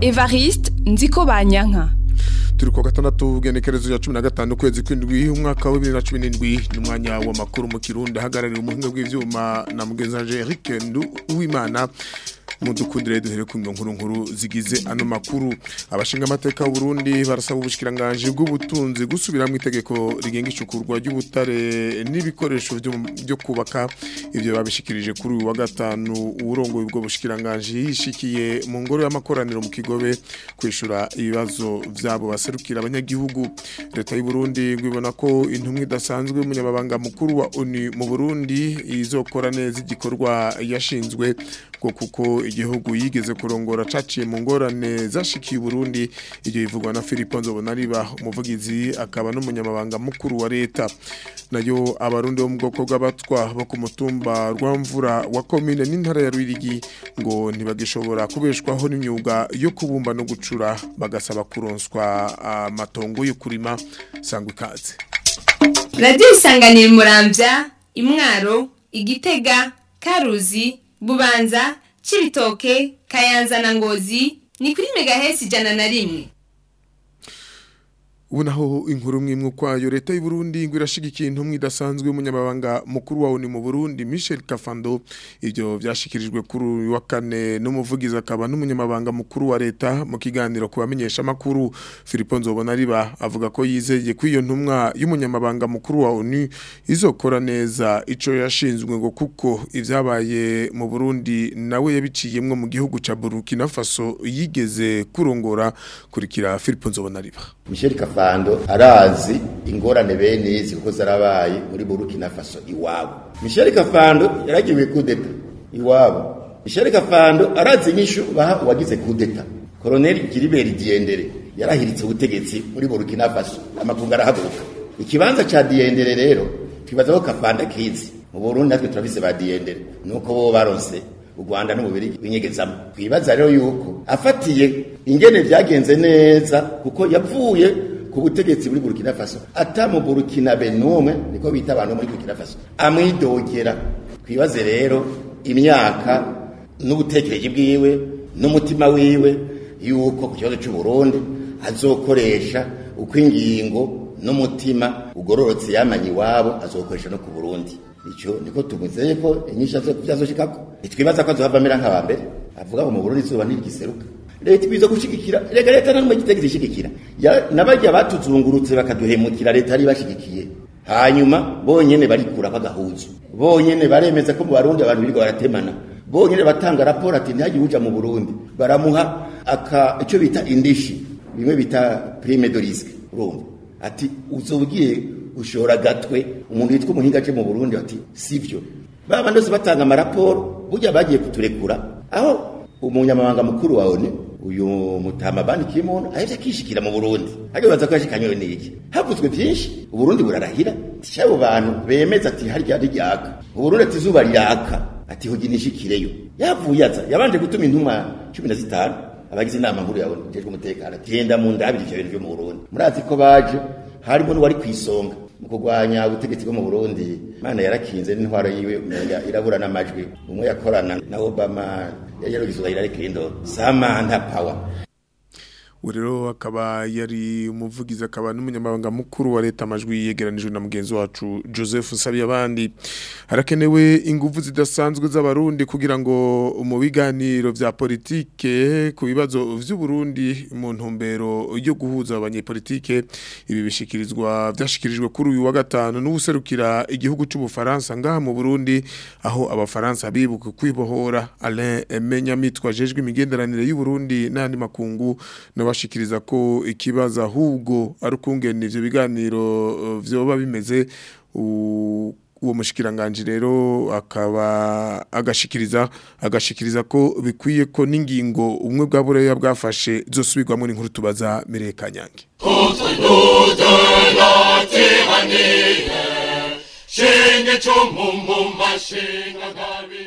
Evariste Nziko Banyanka turi ku gatandatu genekerezo ya cumi na gatanu ukwezi kw'indwi umwaka wa bibiri na cumi n'indwi ni umwanya w'amakuru mu kirundi ahagarariye umuhinga bw'ivyuma na mugenzi wanje Eric Nduwimana mudukundire duhere ku nkuru nkuru zigize ano makuru abashinga amateka y'u Burundi barasaba ubushikiranganje bw'ubutunzi gusubiramo itegeko rigenga icukurwa ry'ubutare n'ibikoresho byo kubaka ivyo babishikirije kuri uyu wa gatanu urongoye ubwo bushikiranganje yishikiye mu ngoro y'amakoraniro mu kigobe kwishura ibibazo vyabo baserukira abanyagihugu leta y'u Burundi ngibona ko intumwa idasanzwe y'umunyamabanga mukuru wa ONU mu Burundi izokora neza igikorwa yashinzwe ngo kuko igihugu yigeze kurongora caciye mu ngorane zashikiye Burundi ibyo bivugwa na Philippe Nzobonariba umuvugizi akaba n'umunyamabanga mukuru wa leta nayo abarundi bo mu bwoko bw'abatwa bo ku mutumba rwamvura wa commune n'intara ya Rwirigi ngo ntibagishobora kubeshwaho n'imyuga yo kubumba no gucura bagasaba kuronswa amatongo yo kurima sangwa ikaze Radio Isanganiro Muramvya Imwaro Igitega Karuzi Bubanza Cibitoke Kayanza na Ngozi ni kuri megahesi ijana na rimwe ubu naho inkuru mwimwe kwayo leta y'u Burundi ngo irashigikiye intumwa idasanzwe y'umunyamabanga mukuru wa ONU mu Burundi Michel Kafando ivyo vyashikirijwe kuri uyu wa kane n'umuvugizi akaba n'umunyamabanga mukuru wa leta mu kiganiro kubamenyesha makuru Philippe Nzobonariba avuga ko yizeye ko iyo ntumwa y'umunyamabanga mukuru wa ONU izokora neza ico yashinzwe ngo kuko ivyabaye mu Burundi nawe yabiciyemwe mu gihugu ca Burkina Faso yigeze kurongora kurikira Philippe Nzobonariba Michel Kafando arazi ingorane bene izi kuko zarabaye muri Burkina Faso iwabo Michel Kafando yaragiwe kudeta iwabo Michel Kafando arazi inyishu baha uwagize kudeta Colonel Gilbert Diendere yarahiritse ubutegetsi muri Burkina Faso amakunga arahaguruka ikibanza ca Diendere rero twibaza ko Kafanda kizi mu Burundi natwe turafise ba Diendere nuko bo baronse u Rwanda n'umubiri winyegezamo kwibaza rero yuko afatiye ingene vyagenze neza kuko yavuye ku butegetsi muri Burkina Faso ata mu Burkina Benumwe niko bita abantu muri Burkina Faso amwidogera kwibaze rero imyaka n'ubutekereje bwiwe n'umutima wiwe yuko ku kibazo cy'u Burundi azokoresha uko ingingo n'umutima ugororotse yamanye iwabo azokoresha no ku Burundi icyo niko tumuzeye ko inyisha zo byazoshikako nitwibaza ko azohavamera nk'aba mbere avuga ngo mu Burundi izuba ntigiseruka leta ibizo gushigikira rega leta nta numwe gitegeze ishigikira nabajya batuzungurutse bakaduhemukira leta ari bashigikiye hanyuma bonyene barikura bagahuzu bonyene baremeza ko mu Barundi abantu birirwa baratemana bonyene batanga raporo ati ntihagire uja mu Burundi baramuha aka icyo bita indishi bimwe bita prime de risque urumva ati uzobwiye ushora gatwe umuntu yitwa umuhinga aje mu Burundi ati sivyo baba ndose batanga amaraporo burya bagiye kuturekura aho umunyamabanga mukuru wa ONU uyu mutama bandi kimuntu ahevye akishikira mu Burundi hage baza kwashikanywe n'iki havuzwe byinshi uburundi burarahira cyabo bantu bemeza ati harya ryaka uburundi ati zuba ryaka ati hogi nishikireyo yavuye aza yabanje gutuma intumwa 15 abagize inama nkuru ya ONU jejwe umutekano genda mu ndabiri ivyo bintu byo mu Burundi murazi ko baje harimo n'uwari kwisonga mu kurwanya ubutegetsi bwo mu Burundi Imana yarakinze n'intwaro yiwe umenga irabura n'amajwi umwe yakorana na Obama yari yarugize Hillary Clinton Samantha Power rero akaba yari umuvugizi akaba n'umunyamabanga mukuru wa leta amajwi yegeranijwe na mugenzi wacu Joseph Sabiyabandi harakenewe ingufu zidasanzwe z'abarundi kugira ngo mu biganiro vya politike ku bibazo vy'u Burundi mu ntumbero yo guhuza abanyepolitike ibi bishikirizwa vyashikirijwe kuri uyu wa gatanu n'ubuserukira igihugu cy'u Bufaransa ngaha mu Burundi aho abafaransa bibuka kwibohora Alain Menyamitwa jejwe imigenderanire y'u Burundi n'andi makungu nabashikiriza ko ikibazo ahubwo ari ukungena ivyo biganiro vyoba bimeze uwo mushikiranganje rero akaba agashikiriza agashikiriza ko bikwiye ko n'ingingo umwe bwa bureya bwafashe zosubirwamo n'inkuru tubaza Mireka Nyange Shenge chomu mumba shenga gabin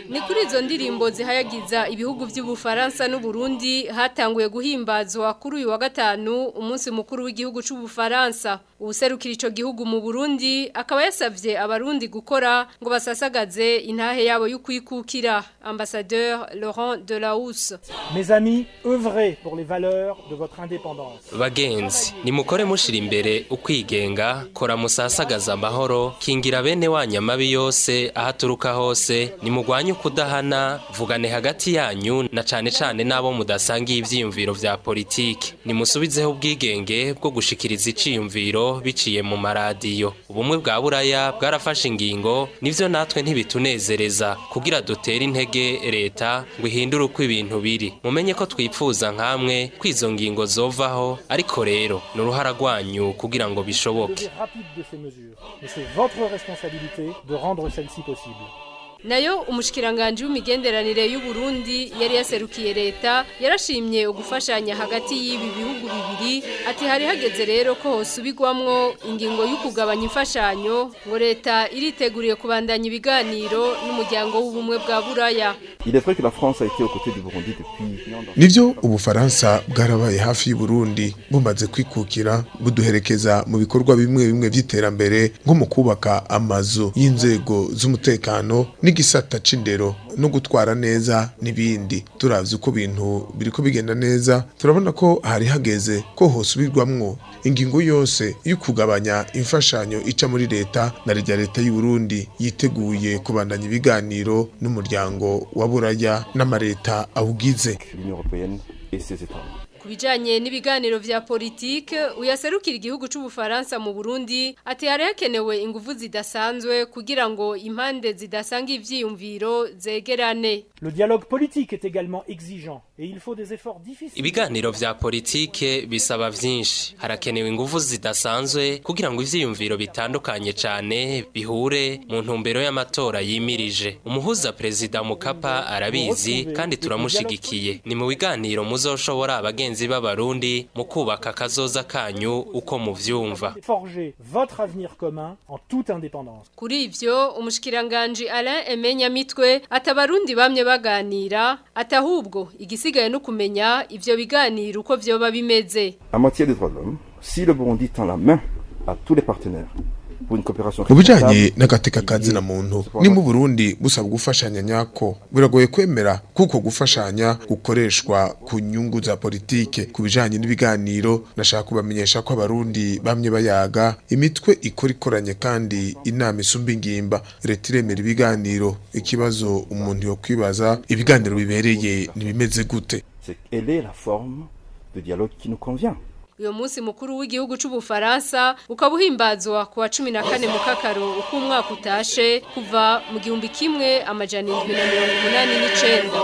ni kuri izo ndirimbo zihayagiza ibihugu by'ubufaransa n'uburundi hatanguye guhimbazwa kuri uyu wa gatanu umunsi mukuru w'igihugu c'ubufaransa ubuserukira ico gihugu mu burundi akaba yasavye abarundi gukora ngo basasagaze intahe yabo y'ukwikukira ambassadeur laurent delahousse Mes amis, œuvrez pour les valeurs de votre indépendance. bagenzi nimukore mushira imbere ukwigenga kora musasagaza amahoro kingira bene wanyu amabi yose aho aturuka hose nimugwanye ukudahana vugane hagati yanyu na cane cane n'abo mudasangiye ivyiyumviro vya politike nimusubizeho ubwigenge bwo gushikiriza iciyumviro biciye mu maradiyo ubumwe bwa buraya bwarafashe ingingo nivyo natwe ntibitunezereza kugira dutere intege leta ngo ihindure uko ibintu biri mumenye ko twipfuza nkamwe ko izo ngingo zovaho ariko rero ni uruhara rwanyu kugira ngo bishoboke Levée rapide de ces mesures. Mais c'est votre responsabilité de rendre celle-ci possible. nayo umushikiranganje w'imigenderanire y'u Burundi yari yaserukiye leta yarashimye ugufashanya hagati y'ibi bihugu bibiri ati hari hageze rero ko hosubirwamwo ingingo y'ukugabanya imfashanyo ngo leta iriteguriye kubandanya ibiganiro n'umuryango w'ubumwe bwa buraya Il est vrai que la France a été aux côtés du Burundi depuis... nivyo ubufaransa bwarabaye hafi y'uburundi bumaze kwikukira buduherekeza mu bikorwa bimwe bimwe vy'iterambere nko mu kubaka amazu y'inzego z'umutekano n'igisata c'indero no gutwara neza n'ibindi turavye uko bintu biriko bigenda neza turabona ko hari hageze ko hosubirwamwo ingingo yose yo kugabanya imfashanyo ica muri leta na rya leta y'u Burundi yiteguye kubandanya ibiganiro n'umuryango wa buraya n'amareta awugize L'Union européenne et ses États. ku bijanye n'ibiganiro vya politike uyaserukira igihugu c'ubufaransa mu Burundi ati hari hakenewe ingufu zidasanzwe kugira ngo impande zidasanga ivyiyumviro zegerane Le dialogue politique est également exigeant et il faut des efforts difficiles. ibiganiro vya politike bisaba vyinshi harakenewe ingufu zidasanzwe kugira ngo ivyiyumviro bitandukanye cane bihure mu ntumbero y'amatora yimirije umuhuza perezida mukapa arabizi kandi turamushigikiye ni mu biganiro muzoshobora abagenzi b'abarundi mu kubaka akazoza kanyu uko muvyumva Forger votre avenir commun en toute indépendance. Kuri ivyo umushikiranganje Alain Emenya mitwe atabarundi bamye baganira atahubwo igisigaye no kumenya ivyo biganiro uko vyoba bimeze En matière des droits de l'homme, si le Burundi tend la main à tous les partenaires pour une coopération mu bijanye responsable, n'agateka kazina muntu ni mu Burundi busaba gufashanya nyako biragoye kwemera kuko gufashanya gukoreshwa ku nyungu za politike ku bijanye n'ibiganiro nashaka kubamenyesha ko abarundi bamye bayaga imitwe ikora ikoranye kandi inama isumba ingimba leta iremera ibiganiro ikibazo umuntu yo kwibaza ibiganiro bibereye ntibimeze gute c'est quelle est la forme de dialogue qui nous convient. uyo munsi mukuru w'igihugu c'ubufaransa ukaba uhimbazwa ku wa 14 mu kakaro uko umwaka utashe kuva mu gihumbi kimwe amajana indwi na mirongo umunani n'icenda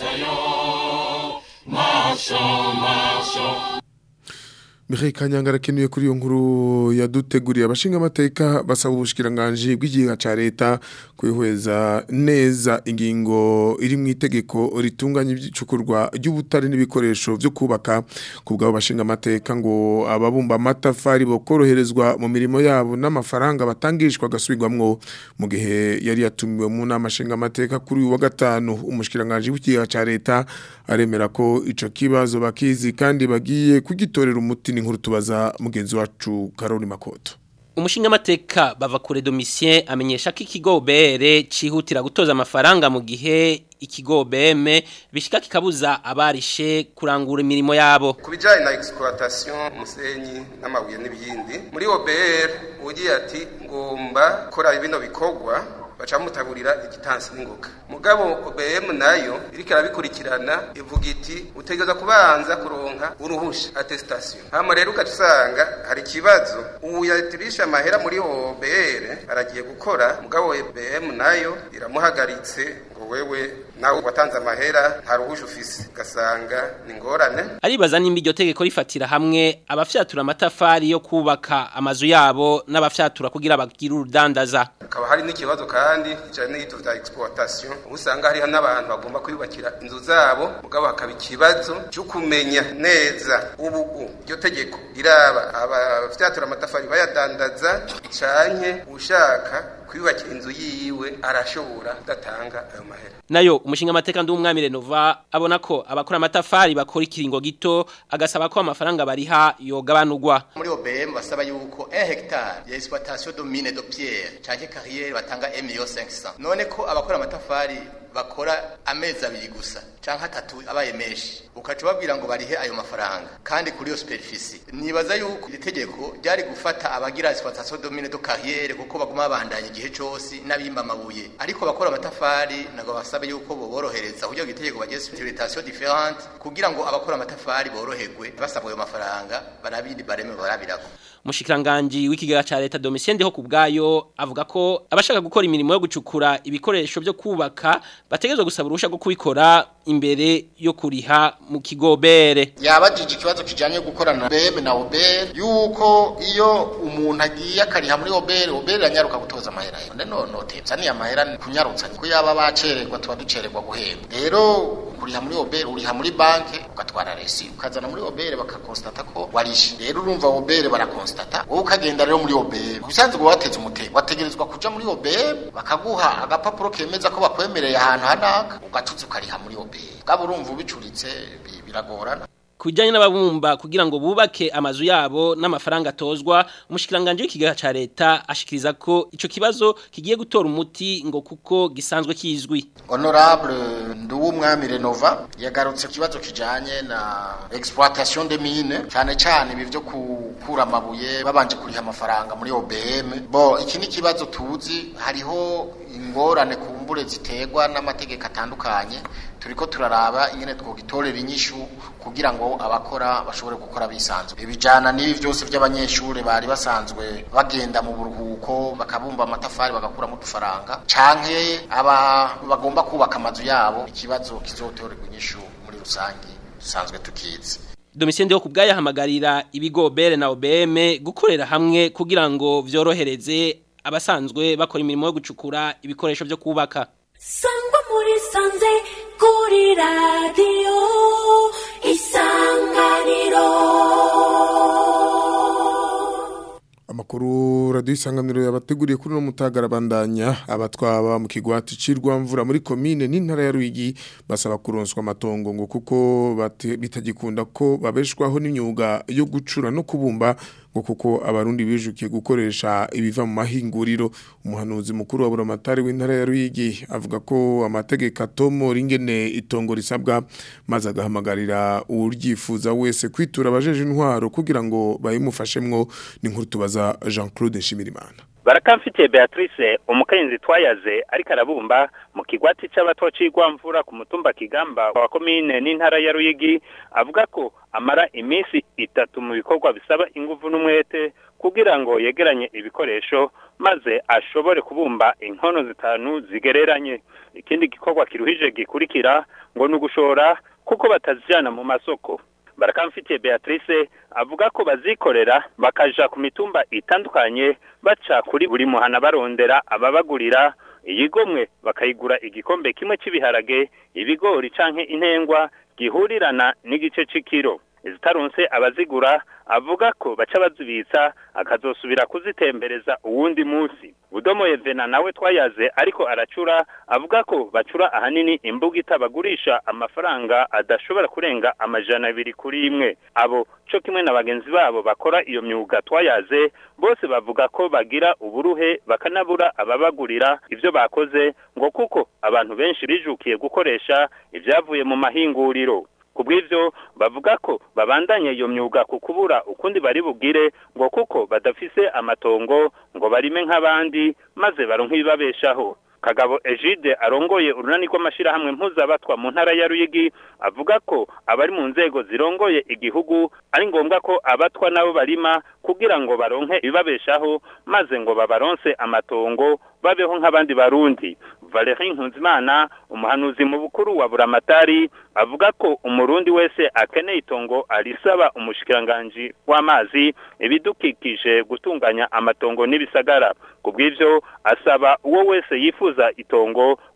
Michael Kanyanga arakenuye kuri iyo nkuru yaduteguriye abashinga amateka basaba ubushikiranganje bw'igihugu ca leta kwihweza neza ingingo iri mu itegeko ritunganya iby'icukurwa ry'ubutare n'ibikoresho byo kubaka ku bwabo bashinga amateka ngo ababumba amatafari bokoroherezwa mu mirimo yabo n'amafaranga batangishwa gasubirwamwo mu gihe yari yatumiwe mu nama nshinga amateka kuri uyu wa gatanu umushikiranganje w'igihugu ca leta aremera ko ico kibazo bakizi kandi bagiye kugitorera umuti n'inkuru tubaza mugenzi wacu Karoli Makoto umushingamateka bava kure domisien amenyesha ko ikigo BR cihutira gutoza amafaranga mu gihe ikigo BM bishika kikabuza abarishe kurangura imirimo yabo ku bijyanye na exploitation umusenyi n'amabuye n'ibindi muri OBR ugiye ati ngomba gukora bino bikorwa baca mutaburira igitansi n'ingoga mugabo OBM nayo iriko arabikurikirana ivuga iti utegeza kubanza kuronka uruhusha attestation hama rero ugaca usanga hari ikibazo ubu yatirisha amahera muri OBR aragiye gukora mugabo OBM nayo iramuhagaritse ngo wewe nawe watanze amahera nta ruhusha ufise ugasanga ni ngorane aribaza nimba iryo tegeko rifatira hamwe abafyatura amatafari yo kubaka amazu yabo n'abafyatura kugira bagire urudandaza hakaba hari n'ikibazo kandi kijanye n'ibintu vya exploitation ubu usanga hariho n'abantu bagomba kwiyubakira inzu zabo mugabo hakaba ikibazo cyo kumenya neza ubu u iryo tegeko riraba abafyatura amatafari bayadandaza canke ushaka kwiyubakira inzu yiwe arashobora kudatanga ayo mahera nayo umushinga amateka nd'umwami Renova abona ko abakora amatafari bakora ikiringo gito agasaba ko amafaranga bariha yogabanurwa muri OBM basaba yuko 1 hectare ya exploitation de mine de pierre canke carrière batanga 1 million 500 none ko abakora amatafari bakora amezi abiri gusa canke atatu abaye menshi ukaca babwira ngo barihe ayo mafaranga kandi kuri iyo superficie nibaza yuko iri tegeko ryari gufata abagira exploitation de mine de carrière kuko baguma babandanya igihe cose n'abimba amabuye ariko bakora amatafari nago basabe yuko boborohereza kugira ngo itegeko bagire exploitation différente kugira ngo abakora amatafari boroherwe basabwa ayo mafaranga barabindi bareme barabirako Mushikiranganji w'ikigaga ca leta Domitien Ndeho kubgayo avuga ko abashaka gukora imirimo yo gucukura ibikoresho byo kubaka bategezwe gusaba urusha rwo kubikora imbere yo kuriha mu kigobere yabajije ikibazo kijanye gukorana BM na OBR yuko iyo umuntu agiye akariha muri OBR OBR yanyaruka gutoza amahera none no notebza ni amahera kunyarutsa ko yaba bacererwa tuba ducererwa guhemba rero kuriha muri OBR uriha muri banke ugatwara resi ukazana muri OBR bakakonstate ko warishe rero urumva OBR barakonstate wowe ukagenda rero muri OBR kubisanzwe wateze umutego wategerezwa kuja muri OBR bakaguha agapapuro kemeza ko bakwemereye ahantu hanaka ugacuza ukariha muri OBR gabo urumva ubicuritse biragorana kujyanye n'ababumba kugira ngo bubake amazu yabo n'amafaranga atozwa umushikiranganje w'ikigaga ca leta ashikiriza ko ico kibazo kigiye gutora umuti ngo kuko gisanzwe kizwi honorable nduwumwami renova yagarutse kibazo kijanye na exploitation de mine cyane cyane ibi byo gukura amabuye babanje kuriha amafaranga muri OBM bo iki ni kibazo tuzi hariho ingorane kumbure ziterwa n'amategeko atandukanye turiko turaraba ingene twogitorera inyishu kugira ngo abakora bashobore gukora bisanzwe ibijana n'ibi byose by'abanyeshuri bari basanzwe bagenda mu buruhuko bakabumba amatafari bagakuramo udufaranga canke aba bagomba kubaka amazu yabo ikibazo kizotorerwa inyishu muri rusange dusanzwe tukizi Domitien Ndeho kubgayo hamagarira ibigo bere na OBM gukorera hamwe kugira ngo vyorohereze abasanzwe bakora imirimo yo gucukura ibikoresho byo kubaka sangwa muri sanze kuri radiyo isanganiro amakuru radiyo isanganiro yabateguriye kuri uno mutagarabandanya abatwaba mu kigwati cirwamvura muri komine n'intara ya Ruyigi basaba kuronswa amatongo ngo kuko bitagikunda ko babeshwaho n'imyuga yo gucura no kubumba ngo kuko abarundi bijukiye gukoresha ibiva mu mahinguriro umuhanuzi mukuru wa buramatari w'intara ya Ruyigi avuga ko amategeko atomo ringene itongo risabwa maze agahamagarira uryifuza wese kwitura abajeje intwaro kugira ngo bayimufashemwo ni nkuru tubaza Jean-Claude Nshimirimana barakamfitiye Beatrice umukenyezi twayaze ariko arabumba mu kigwati c'abato cigwamvura ku mutumba kigamba wa komine n'intara ya Ruyigi avuga ko amara iminsi itatu mu bikorwa bisaba inguvu n'umwete kugira ngo yegeranye ibikoresho maze ashobore kubumba inkono zitanu zigereranye ikindi gikorwa kiruhije gikurikira ngo ni ugushora kuko batazijana mu masoko barakamfitiye Beatrice avuga ko bazikorera bakaja ku mitumba itandukanye baca kuri buri muhana barondera ababagurira iyigomwe bakayigura igikombe kimwe cy'ibiharage ibigori canke intengwa gihurirana n'igice c'ikiro izitaronse abazigura avuga ko baca bazibitsa akazosubira kuzitembereza uwundi munsi budomo Yevena nawe twayaze ariko aracura avuga ko bacura ahanini imbuga itabagurisha amafaranga adashobora kurenga amajana abiri kuri imwe abo co kimwe na bagenzi babo bakora iyo myuga twayaze bose bavuga ko bagira uburuhe bakanabura ababagurira ivyo bakoze ngo kuko abantu benshi bijukiye gukoresha ivyavuye mu mahinguriro kubw'ivyo bavuga ko babandanye iyo myuga ku kubura ukundi bari bugire ngo kuko badafise amatongo ngo barime nk'abandi maze baronke ibibabeshaho kagabo Egide arongoye urunani rw'amashirahamwe mpuzabatwa mu ntara ya Ruyigi avuga ko abari mu nzego zirongoye igihugu ari ngombwa ko abatwa nabo barima kugira ngo baronke ibibabeshaho maze ngo babaronse amatongo babeho nk'abandi barundi Valerie Nkunzimana umuhanuzi mu bukuru wa Buramatari avuga ko umurundi wese akeneye itongo arisaba umushikiranganje w'amazi ibidukikije gutunganya amatongo n'ibisagara kubw'ivyo asaba uwo wese yifuza itongo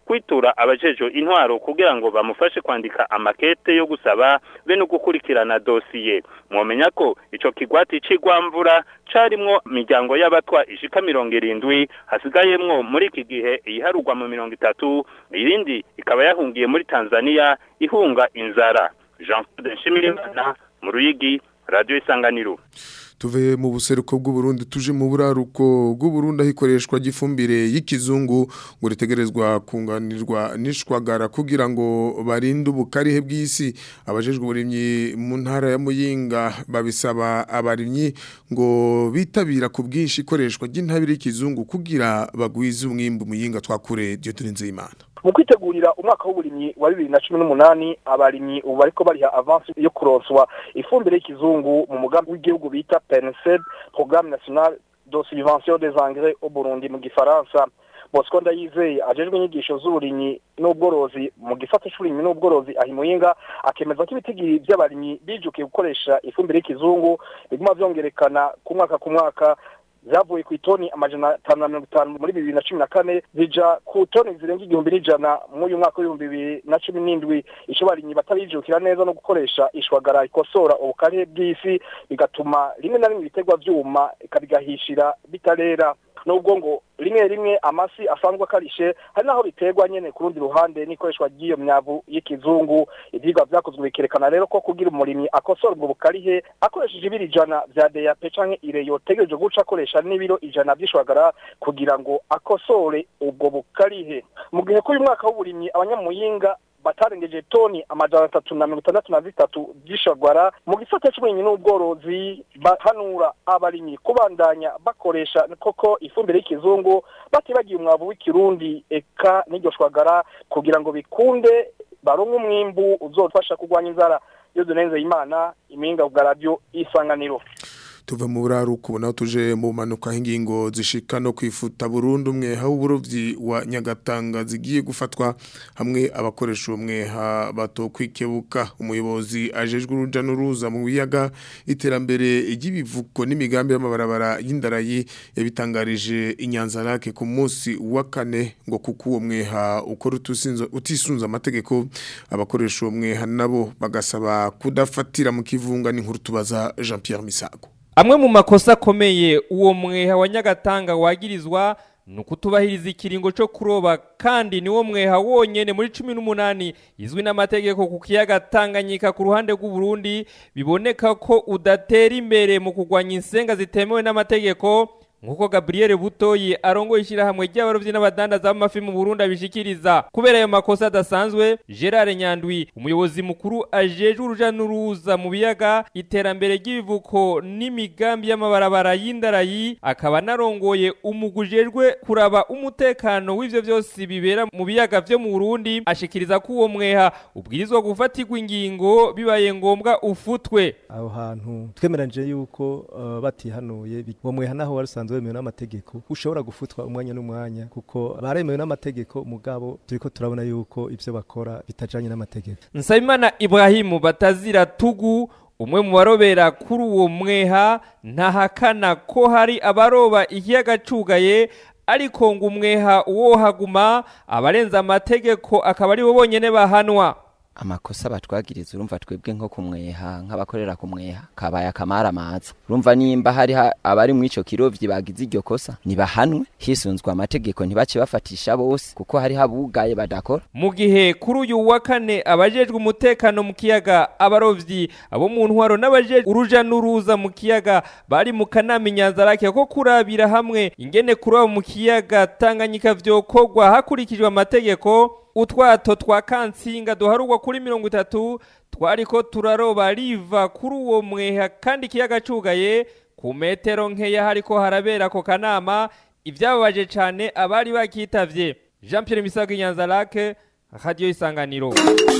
kwitura abajejo intwaro kugira ngo bamufashe kwandika amakete yo gusaba be no gukurikirana dosiye mwomenya ko ico kigwati c'igwamvura carimwo imiryango y'abatwa ishika mirongo irindwi hasigayemwo muri iki gihe iyiharugwa mu mirongo itatu irindi ikaba yahungiye muri tanzania ihunga inzara jean claude nshimirimana mu ruyigi radiyo isanganiro tuve mu buseruko bw'uburundi tuje mu buraruko bw'uburundi aho ikoreshwa ry'ifumbire y'ikizungu ngo ritegerezwa kunganirwa n'ishwagara kugira ngo barinde ubukarihe bw'isi abajejwe uburimyi mu ntara ya muyinga babisaba abarimyi ngo bitabira ku bwinshi ikoreshwa ry'intabire y'ikizungu kugira bagwize umwimbu muyinga twakure Dieudonne Nzeyimana mu kwitegurira umwaka w'uburimyi wa bibiri na cumi n'umunani abarimyi ubu bariko bariha avansi yo kuronswa ifumbire y'ikizungu mu mugambi w'igihugu bita PNSED programme nationale de subvention des engrais au Burundi mu gifaransa Bosco Ndayizeye ajejwe inyigisho z'uburimyi n'ubworozi mu gisata c'uburimyi n'ubworozi ahimuyinga akemeza ko ibitigiri by'abarimyi bijukiye gukoresha ifumbire y'ikizungu biguma vyongerekana ku mwaka ku mwaka zavuye ku itoni amajana atanu na mirongo itanu muri bibiri na cumi na kane zija ku toni zirenga igihumbi n'ijana muri uyu mwaka w'ibihumbi bibiri na cumi n'indwi ico barimyi batabijukira neza no gukoresha ishwagara ikosora ubukare bw'isi bigatuma rimwe na rimwe ibiterwa vyuma ikabigahishira bitarera nubwo ngo rimwe rimwe amasi asanzwe akarishe hari naho biterwa nyene ku rundi ruhande n'ikoreshwa ry'iyo myavu y'ikizungu ivyigwa vyakozwe bikerekana rero ko kugira umurimyi akosora ubwo bukarihe akoresheje ibiro ijana vya DAP canke ire yotegereje guca akoresha n'ibiro ijana vy'ishwagara kugira ngo akosore ubwo bukarihe mu gihe ko uyu mwaka w'uburimyi abanyamuyinga batarengeje toni amajana atatu na mirongo itandatu na zitatu vy'ishagwara mu gisata c'uburimyi n'ubworozi bahanura abarimyi kubandanya bakoresha koko ifumbire y'ikizungu batibagiye umwavu w'ikirundi eka n'iryo shwagara kugira ngo bikunde baronke umwimbu uzofasha kurwanya inzara iyo dunenze imana impinga bwa radio isanganiro tuva mu buraruko naho tuje mu manuka ingingo zishika no kwifuta burundu umwe ha uburovyi wa Nyagatanga zigiye gufatwa hamwe abakoresha umwe ha bato kwikebuka umuyobozi ajejwe uruja n'uruza mu biyaga iterambere ry'ibivuko n'imigambi y'amabarabara y'indarayi yabitangarije inyanza rake ku munsi wa kane ngo kuko uwo mweha ukora utisunza amategeko abakoresha uwo mweha nabo bagasaba kudafatira mu kivunga n'inkuru tubaza Jean Pierre Misago amwe mu makosa akomeye uwo mweha wa nyagatanga wagirizwa ni ukutubahiriza ikiringo cyo kuroba kandi niwo mweha wonyene muri cumi n'umunani izwi n'amategeko ku kiyaga tanganyika ku ruhande rw'uburundi biboneka ko udatera imbere mu kurwanya insenga zitemewe n'amategeko nk'uko gabriel butoyi arongoye ishyirahamwe ry'abarobyi n'abadandaza b'amafi mu burundi abishikiriza kubera ayo makosa adasanzwe gerard nyandwi umuyobozi mukuru ajejwe uruja n'uruza mu biyaga iterambere ry'ibivuko n'imigambi y'amabarabara y'indarayi akaba anarongoye umugwi ujejwe kuraba umutekano w'ivyo vyose bibera mu biyaga vyo mu burundi ashikiriza ko uwo mweha ubwirizwa gufatirwa ingingo bibaye ngombwa ufutwe aho hantu twemeranyije yuko uh, batihanuye uwo mweha naho wari usanzwe wemewe n'amategeko ushobora gufutwa umwanya n'umwanya kuko baremewe n'amategeko mugabo turiko turabona yuko ivyo bakora bitajanye n'amategeko nsabimana ibrahimu batazira tugu umwe mu barobera kuri uwo mweha ntahakana ko hari abaroba ikiyaga cugaye ariko ngo umweha uwohaguma abarenza amategeko akaba ari bo bonyene bahanwa amakosa batwagiriza urumva twebwe nko kumweha nk'abakorera kumweha kabaye akamara amaza urumva nimba hari abari mu ico kirovyi bagize iryo kosa nibahanwe hisunzwe amategeko ntibace bafatisha bose kuko hari habugaye badakora mu gihe kuri uyu wa kane abajejwe umutekano mu kiyaga abarovyi abo mu ntwaro n'abajejwe uruja n'uruza mu kiyaga bari mu kanama inyanzarake ko kurabira hamwe ingene kuroba mu kiyaga tanganyika vyokorwa hakurikijwe amategeko utwato twa kansinga duharugwa kuri mirongo itatu twariko turaroba riva kuri uwo mweha kandi ikiyaga cugaye ku metero nkeya hariko harabera ako kanama ivyababaje cane abari bakitavye jean pierre misago inyanza lake radiyo isanganiro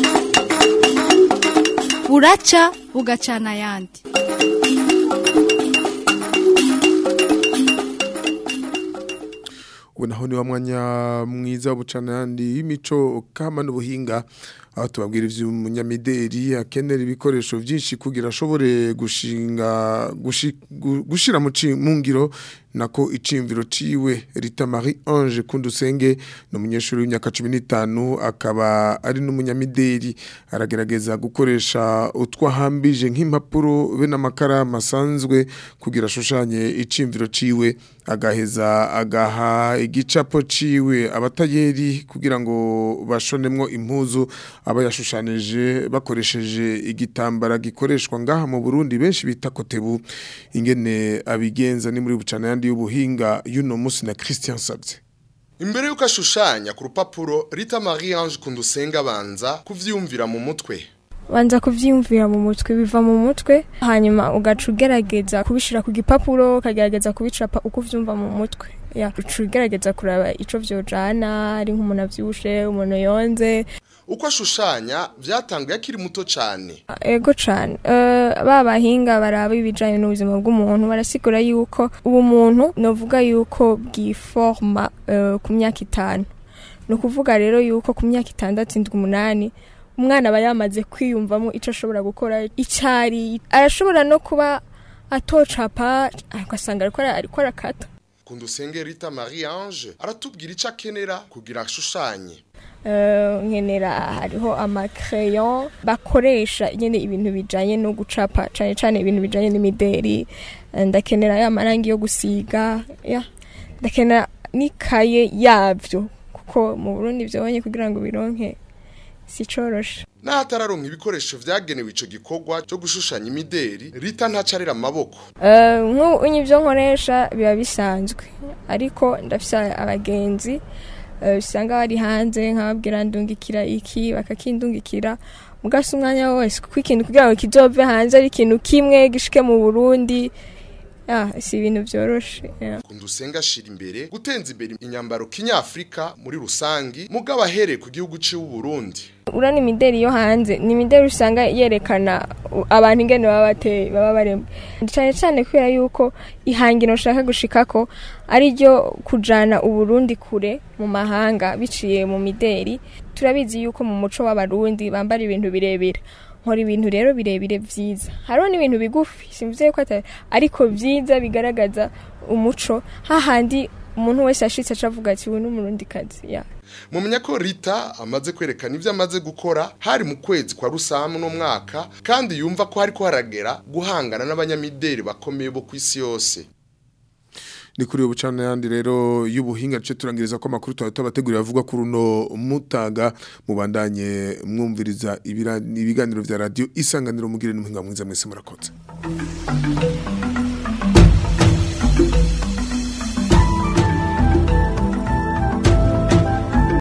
buraca bugacana ayandi ubu naho ni wa mwanya mwiza w'ubucanayandi y'imico kama n'ubuhinga aho tubabwira ivy'umunyamideri akenera ibikoresho byinshi kugira ashobore gushinga gushi- gu- gushira mu ci- mu ngiro nako icimviro ciwe Rita Marie Ange Kundusenge no munyeshuri w'imyaka 15 akaba ari n'umunyamideri aragerageza gukoresha utwahambije nk'impapuro be n'amakara masanzwe kugira ashushanye icimviro ciwe agaheza agaha igicapo ciwe abatayeri kugira ngo bashonemwo impuzu aba yashushanije bakoresheje igitambara gikoreshwa ngaha mu Burundi benshi bita kotebu ingene abigenza ni muri bucana yandi y'ubuhinga y'uno musi na Christian Sabye Imbere yuko ashushanya ku rupapuro Rita Marie Ange Kundusenga banza kuvyumvira mu mutwe. banza kuvyiyumvira mu mutwe biva mu mutwe hanyuma ugaca ugerageza kubishira ku gipapuro ukagerageza kubicapa uko uvyumva mu mutwe ya uca ugerageza kuraba ico vyojana ari nk'umuntu avyibushe umuntu yonze Uko ashushanya vyatanguye akiri muto cane. ego cane uh, ba bahinga baraba ibijanye n'ubuzima bw'umuntu barasigura yuko ubu muntu novuga yuko bwiforma uh, ku myaka itanu ni ukuvuga rero yuko ku myaka itandatu indwi umunani umwana aba yamaze kwiyumvamo icyo ashobora gukora icari arashobora no kuba atocapa ugasanga ariko ara- ariko arakata Kundusenge Rita Marie Ange aratubwira ico akenera kugira ashushanye. Eh, nkenera hariho amakereyo bakoresha nyine ibintu bijanye no gucapa cane cane ibintu bijanye n'imideri Eh, ndakenera ya marangi yo gusiga ya ndakenera n'ikaye yavyo kuko mu Burundi vyonye kugira ngo bironke si coroshe N'ahatararonka ibikoresho vyagenewe ico gikorwa cyo gushushanya imideri, Rita ntacarira amaboko. Eh, nk'ubu ibyo nkoresha biba bisanzwe ariko ndafise abagenzi eh, usanga bari hanze nkababwira ndungikira iki bakakindungikira mugasa umwanya wose kuko ikintu kugira ngo kizove hanze ari ikintu kimwe gishike mu Burundi ya si ibintu byoroshe ya. Kundusenga ashira imbere gutenza imbere inyambaro kinyafrika muri rusangi mugabo ahereye ku gihugu ciwe Burundi. urana imideri yo hanze ni imideri usanga yerekana u- abantu ingene baba bateye baba baremwe cyane cyane kubera yuko ihangiro nshaka gushikako ari ryo kujana uburundi kure mu mahanga biciye mu mideri turabizi yuko mu muco w'abarundi bambara ibintu birebire nkora ibintu rero birebire vyiza hariho n'ibintu bigufi simvuze ko atari ariko vyiza bigaragaza umuco hahandi umuntu wese ashitse acavuga ati uyu ni umurundikazi ya Mumenya ko Rita amaze kwerekana ivyo amaze gukora hari mu kwezi kwa rusamu no mwaka kandi yumva ko hariko haragera guhangana n'abanyamideri bakomeye bo kwisi yose. ni kuri ubu cyane yandi rero y'ubuhinga cyo turangiriza ko amakuru tuba tubategurira avuga kuri uno mutaga mubandanye mwumviriza ibira- ibiganiro vya radio isanganiro mugire n'umuhinga mwiza mwese murakoze